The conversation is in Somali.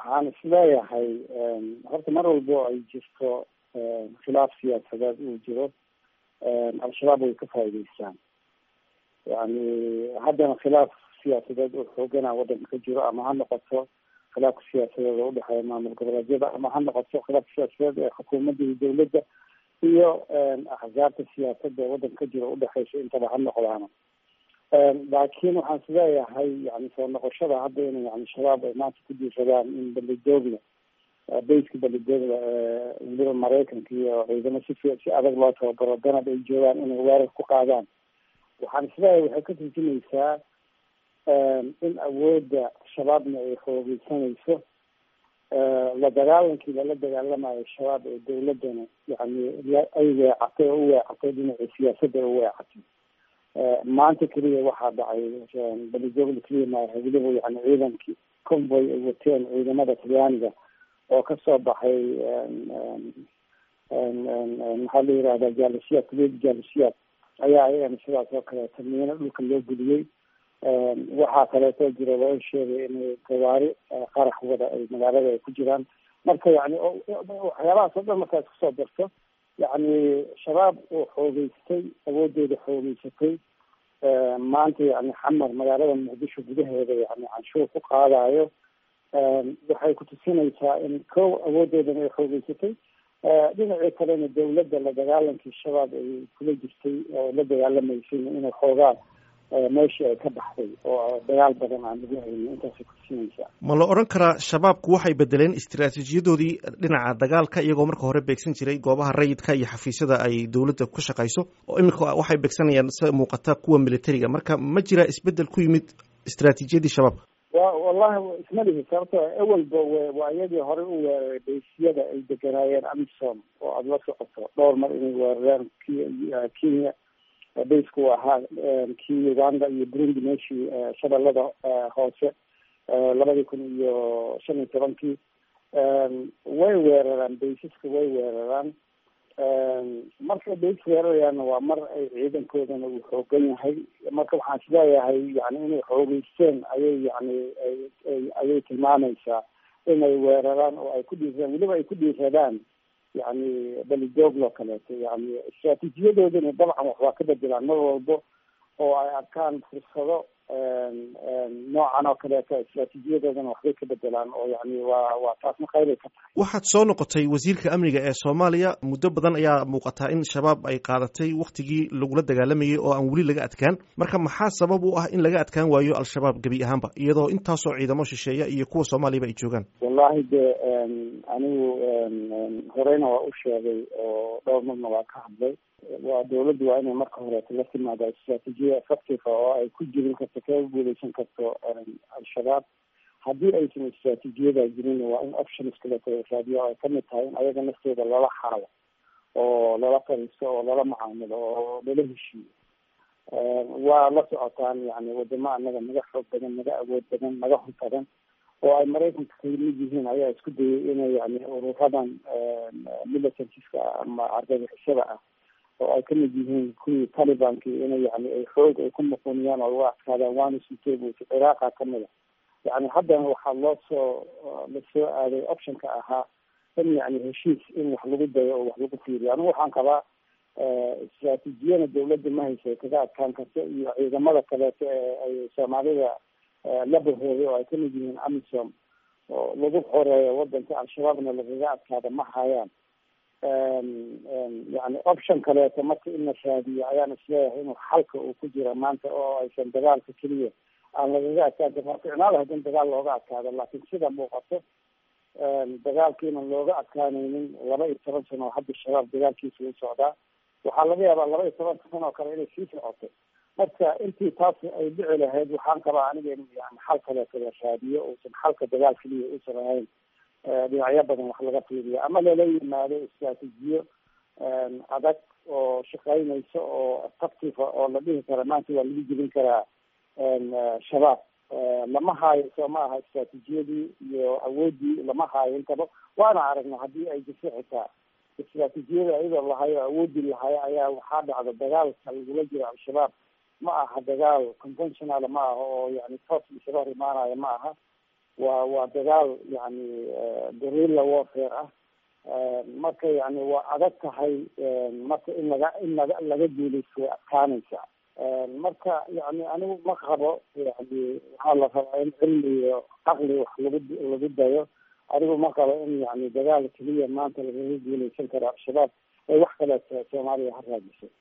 waxaan isleeyahay horta mar walbo ay jirto khilaaf siyaasadeed uu jiro al-shabaab way ka faa'iideystaan yani haddana khilaaf siyaasadeed oo xoogana waddanka ka jiro ama ha noqoto khilaafka siyaasadeed oo udhexeeya maamul goboleedyada ama ha noqoto khilaafka siyaasadeed ee xukuumadda iyo dawladda iyo axsaabta siyaasadda ee waddanka ka jiro udhexeysa intaba ha noqdaana laakiin waxaan isleeyahay yani soo noqoshada hadda in yani shabaab ay maanta ku diisadaan in balidoogla bayska balidoogla weliba maraykanka iyo ciidamo si si adag loo tababaro danab ay joogaan inay weerar ku qaadaan waxaan isleeyahay waxay ka turjumaysaa in awoodda shabaabna ay xoogeysanayso la dagaalankii lala dagaalamayo shabaab ee dawladdana yani ay weecatay oo u weecatay dhinacii siyaasadda ay u weecatay maanta keliya waxaa dhacay balidoogla keliya maaha weliba yani ciidankii convoy ay wateen ciidamada talyaaniga oo kasoo baxay maxaa la yihahda jaalisiyaad kuliyada jaalisiyaad ayaa ayagana sidaas oo kaleeto miino dhulka loo geliyey waxaa kaleeto jira loo sheegay inay gawaari qarax wada ay magaalada ay ku jiraan marka yani waxyaabahaas oo dhan markaad kusoo darto yani shabaab oo xoogeystay awoodooda xoogeysatay maanta yani xamar magaalada muqdisho gudaheeda yani canshuur ku qaadayo waxay kutusinaysaa in kow awoodoodan ay xoogeysatay dhinacii kalena dawladda la dagaalankii shabaab ay kula jirtay oo la dagaalamaysay inay xoogaan meeshii ay ka baxday oo dagaal badan aan lagu haynin intaasay kutusinaysaa ma la odhan karaa shabaabku waxay bedeleen istiraatiijiyadoodii dhinaca dagaalka iyagoo marka hore beegsan jiray goobaha rayidka iyo xafiisyada ay dawladda ku shaqayso oo iminka waxay beegsanayaan sida muuqata kuwa militariga marka ma jira isbedel ku yimid istiraatiijiyadii shabaab wa wallahi isma lihi sababto awalba waa iyadii horey u weeraray baysiyada ay deganaayeen amisom oo aada la socoto dhowr mar inay weerareen k kenya baysku ahaa kii uganda iyo burundi meeshii shabeellada hoose labadii kun iyo shan iyo tobankii way weeraraan baysaska way weeraraan markay bays weerarayaanna waa mar ay ciidankoodana uu xoogan yahay marka waxaan isleeyahay yani inay xoogeysteen ayay yani ayay tilmaamaysaa inay weeraraan oo ay ku dhiisadaan weliba ay ku dhiisadaan yani balidooglo kaleeto yani istraatiijiyadoodana dabcan wax waa ka bedelaan mar walbo oo ay arkaan fursado noocan oo kaleeto istraatiijiyadoodana waxbay ka bedelaan oo yani waa waa taasna qaybay ka tahay waxaad soo noqotay wasiirka amniga ee soomaaliya muddo badan ayaa muuqataa in shabaab ay qaadatay waktigii lagula dagaalamayay oo aan weli laga adkaan marka maxaa sabab u ah in laga adkaan waayo al-shabaab gebi ahaanba iyadoo intaasoo ciidamo shisheeya iyo kuwa soomaaliyaba ay joogaan wallahi de anigu horeyna waa u sheegay oo dhowr marna waa ka hadlay waa dawladdu waa inay marka horeeto la timaada istraatiijiya effective oo ay ku jirin karto kaga guuleysan karto al-shabaab haddii aysan istraatiijiyada jirin waa in options kaleeto raadiyo ay kamid tahay in ayaga naftooda lala xaalo oo lala fariisto oo lala macaamilo oo lala heshiiyo waa la socotaan yani wadamo anaga naga xoog badan naga awood badan naga hor badan oo ay maraykanka kamid yihiin ayaa isku dayay inay yani ururadan militariska ama argagixisada ah oo ay kamid yihiin kuwii talibanki inay yani ay xoog ay ku noqoniyaan oo uga adkaadaan waana sutebut ciraaqa kamid a yani haddana waxaa loo soo lasoo aaday optionka ahaa in yani heshiis in wax lagu dayo oo wax lagu fiiriyo anigu waxaan qabaa istraatiijiyana dawladda ma haysa kaga adkaan karto iyo ciidamada kaleeto ee ay soomaalida la bahooday oo ay kamid yihiin amisom oo lagu xoreeyo wadanka al-shabaabna lagaga adkaada ma hayaan yani option kaleeto marka in la raadiyo ayaan isleeyahay inuu xalka uu ku jira maanta oo aysan dagaalka keliya aan lagaga adkaan karin waa ficnaada haddin dagaal looga adkaado laakiin sida muuqato dagaalkiina looga adkaanaynin laba iyo toban sano oo hadda shabaab dagaalkiisa u socdaa waxaa laga yaabaa laba iyo toban sano oo kale inay sii socoto marka intii taas ay dhici lahayd waxaan qabaa aniga in yani xal kaleeto la raadiyo uusan xalka dagaal keliya uusan ahayn dhinacyo badan wax laga fiiriyo ama lala yimaado istraatiijiyo adag oo shaqeynayso oo effective oo la dhihi kara maanta waa lagu jebin karaa shabaab lama haayo soo ma aha istraatiijiyadii iyo awoodii lama haayo intaba waana aragna haddii ay jirto xitaa istraatiijiyada iyadoo lahayo awoodii lahayo ayaa waxaa dhacda dagaalka lagula jiro al-shabaab ma aha dagaal conventional ma aha oo yani toos isaga hor imaanayo ma aha waa waa dagaal yani gorilla warfare ah marka yani waa adag tahay marka in laga in laga laga guulaysto way adkaanaysaa marka yani anigu ma qabo yani waxaa la rabaa in cilmi iyo caqli wax lagu lagu dayo anigu ma qabo in yani dagaal keliya maanta lagaga guulaysan karo al-shabaab ay wax kaleeto soomaaliya ha raadiso